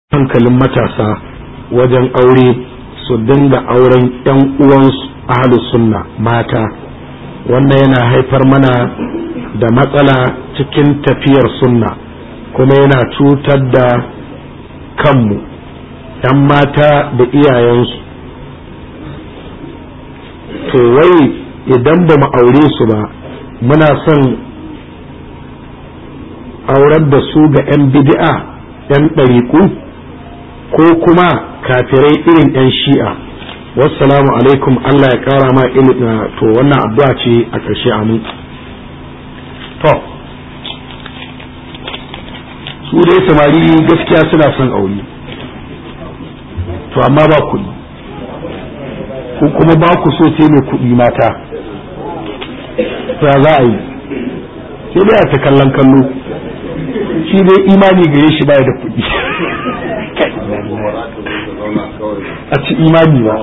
hankalin matasa wajen aure su dinga auren 'yan uwansu ahalus sunna mata wannan yana haifar mana da matsala cikin tafiyar sunna kuma yana cutar da kanmu 'yan mata da iyayensu to wai idan ba mu aure su ba muna son aurar da su ga 'yan bid'a 'yan ɗariƙu ko kuma kafirai irin 'yan shi'a wassalamu alaikum Allah ya ƙara ma ilimi to wannan addu'a ce a ƙarshe amin to su dai samari gaskiya suna son aure to amma ba kuɗi ko kuma ba ku so sai mai kuɗi mata ya za a yi sai dai a ta kallon kallo shi dai imani gare shi baya da kuɗi a ci imani ba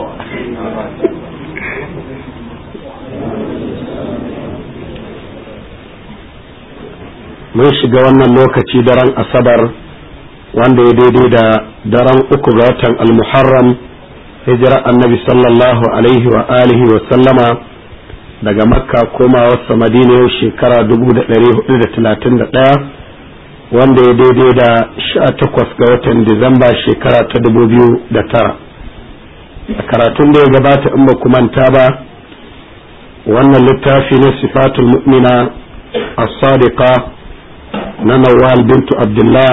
mun shiga wannan lokaci daren asabar wanda ya daidai da daren uku ga watan almuharram hijira annabi sallallahu alaihi wa alihi wa sallama daga makka komawarsa madina yau shekara 1431 wanda ya daidai da sha takwas ga watan disamba shekara ta dubu biyu da tara a karatun da ya gabata in ba ku manta ba wannan littafi na sifatul mu'mina as-sadiqa na nawal bintu abdullah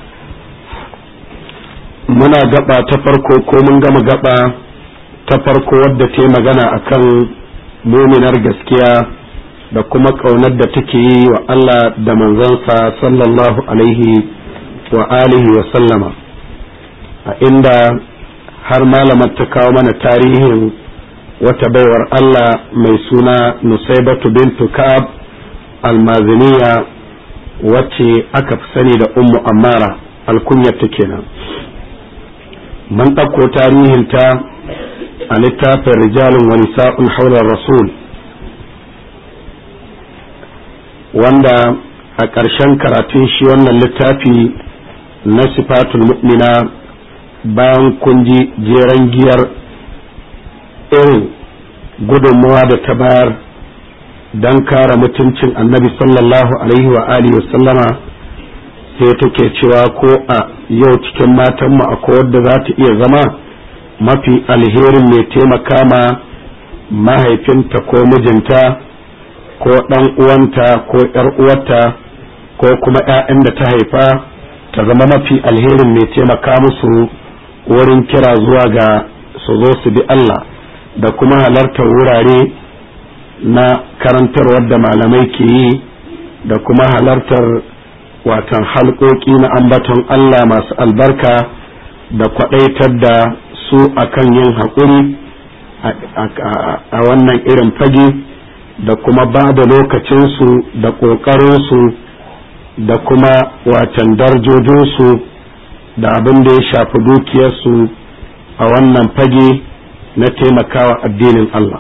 muna gaba ta farko ko mun gama gaba ta farko wadda ta yi magana akan muminar gaskiya da kuma ƙaunar da take yi wa Allah da manzansa sallallahu alaihi wa alihi wa sallama a inda har malamar ta kawo mana tarihin wata baiwar Allah mai suna Nusaibatu bintu Ka'ab almaziniya wacce aka fi sani da Ummu Ammara alkunyarta kenan mun ɗauko tarihinta a littafin rijalin wa nisa'un haular rasul wanda a ƙarshen karatun shi wannan littafi na sifatul mu'mina bayan kun ji jeren giyar irin gudunmawa da ta bayar don kare mutuncin annabi sallallahu alaihi wa alihi sallama sai take cewa ko a yau cikin matanmu akwai wadda za ta iya zama mafi alherin mai taimaka ma mahaifinta ko mijinta ko ɗan uwanta ko ‘yar uwarta ko kuma ‘ya'yan da ta haifa ta zama mafi alherin mai taimaka musu wurin kira zuwa ga su zo su bi Allah da kuma halartar wurare na karantarwar da malamai ke yi da kuma halartar watan halƙoƙi na ambaton Allah masu albarka da kwaɗaitar da su akan yin haƙuri a wannan irin fage. da kuma ba da lokacinsu da ƙoƙarinsu da kuma watan darjojinsu da abin da ya shafi dukiyarsu a wannan fage na taimakawa addinin Allah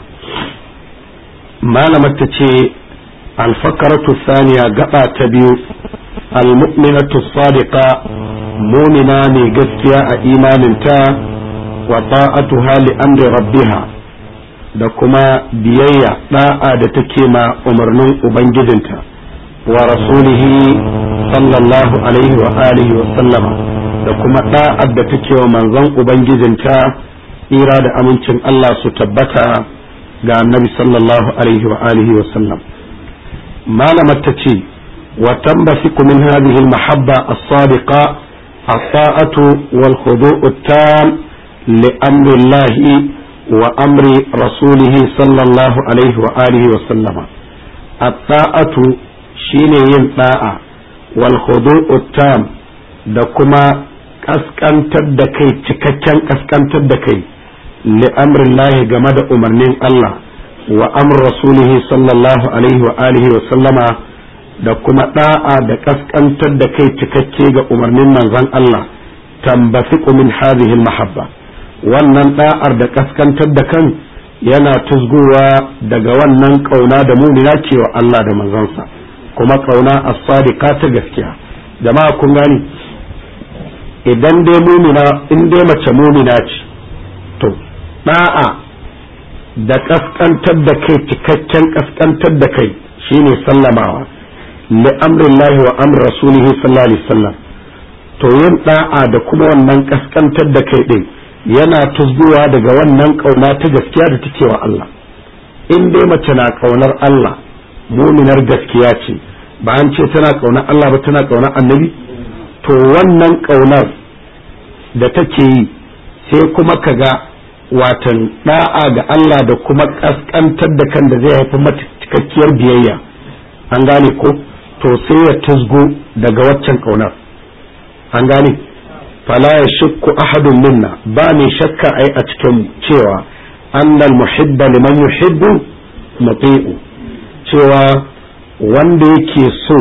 malamar ta ce alfakaratu saniya gaba ta biyu almu'minatu sadiqa mumina ne gaskiya a imaninta wa ta'atuha li amri rabbiha da kuma biyayya da'a da take ma umarnin ubangijinta wa rasulihi sallallahu alaihi wa alihi wa sallama da kuma da'ar da take wa manzon ubangijinta tsira da amincin Allah su tabbata ga annabi sallallahu alaihi wa alihi wa sallam malamar ta ce wa tambasiku min hadhihi al-mahabba as-sadiqa as-sa'atu wal khudu'u at-tam li amri Allah وأمر رسوله صلى الله عليه وآله وسلم الطاعة شين ينطاعة والخضوع التام دكما kaskantar da kai cikakken kaskantar da kai li'amrin lahi game da umarnin Allah wa amr rasulihi sallallahu alaihi wa alihi wa sallama da kuma da'a da kaskantar da kai cikakke ga umarnin manzon Allah tambasiku min hadhihi al-mahabba wannan da'ar da kaskantar da kan yana tuzgowa daga wannan kauna da mumina ke wa Allah da manzansa kuma kauna as-sadiqa ta gaskiya jama'a kun gani idan dai mumina in dai mace mumina ce to da'a da kaskantar da kai cikakken kaskantar da kai shine sallamawa li amrillahi wa amr rasulihi sallallahu alaihi wasallam to yin da'a da kuma wannan kaskantar da kai din yana tuzguwa daga wannan kauna ta gaskiya da take wa Allah in dai mace na kaunar Allah muminar gaskiya ce ba an ce tana kaunar Allah ba tana kaunar annabi to wannan kaunar da take yi sai kuma kaga watan da'a ga Allah da kuma kaskantar da kan da zai haifi mata cikakkiyar biyayya an gane ko to sai ya tuzgo daga waccan kaunar an gane fala ya shakku ahadun minna ba mai shakka ai a cikin cewa annal muhibba liman yuhibbu muti'u cewa wanda yake so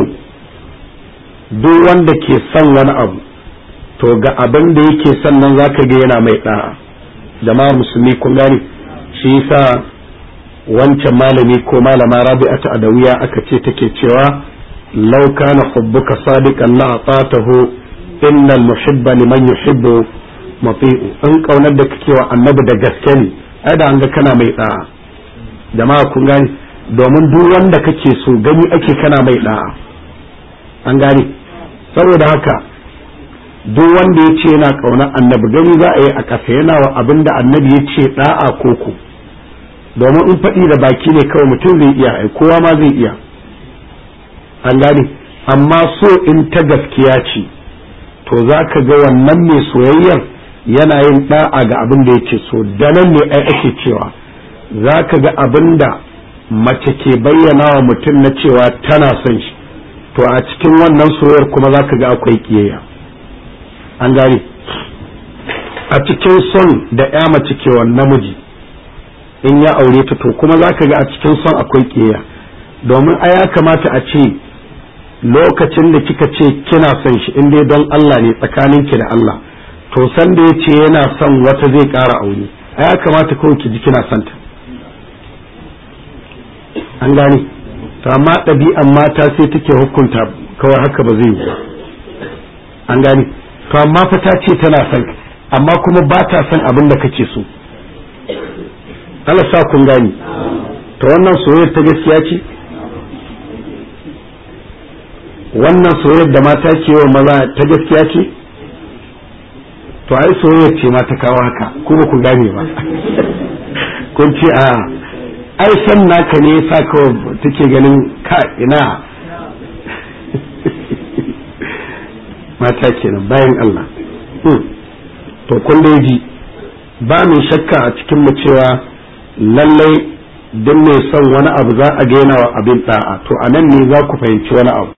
duk wanda ke son wani abu to ga abin da yake son nan zaka ga yana mai da'a jama'ar musulmi kun gane shi yasa wancan malami ko malama rabi'atu adawiya aka ce take cewa law kana hubbuka sadiqan la atatahu innal muhibba liman yuhibbu mati'u in kaunar da kake wa annabi da gaske ne ai da an ga kana mai da'a jama'a kun gane domin duk wanda kake so gani ake kana mai da'a an gane saboda haka duk wanda ya ce yana ƙaunar annabi gani za a yi a ƙasa yana wa abin da annabi ya ce ɗa'a koko domin in faɗi da baki ne kawai mutum zai iya ai kowa ma zai iya an gane amma so in ta gaskiya ce to za ka ga wannan mai soyayyar yana yin ɗa'a ga abin da yake so da nan ne ai ake cewa za ka ga abin da mace ke bayyana wa mutum na cewa tana son shi to a cikin wannan soyayyar kuma za ka ga akwai ƙiyayya an gane a cikin son da ya mace ke wa namiji in ya aure ta to kuma za ka ga a cikin son akwai ƙeya domin a ya kamata a ce lokacin da kika ce kina son shi in dai don Allah ne tsakaninki da Allah to san da ya ce yana son wata zai ƙara aure a ya kamata kawai ki ji kina son ta an gane to amma ɗabi'an mata sai take hukunta kawai haka ba zai yi an gane to amma fa ta ce tana son amma kuma ba ta son abin da kake so Allah sa kun gani to wannan soyayyar ta gaskiya ce wannan soyayyar da mata ke wa maza ta gaskiya ce to ai soyayyar ce ma ta kawo haka ko ba ku gane ba kun ce a ai san naka ne yasa kawai take ganin ka ina mata kenan bayan Allah to kun da ji ba mai shakka a cikin mu cewa lallai duk mai son wani abu za a gaina wa abin da'a to a nan ne za ku fahimci wani abu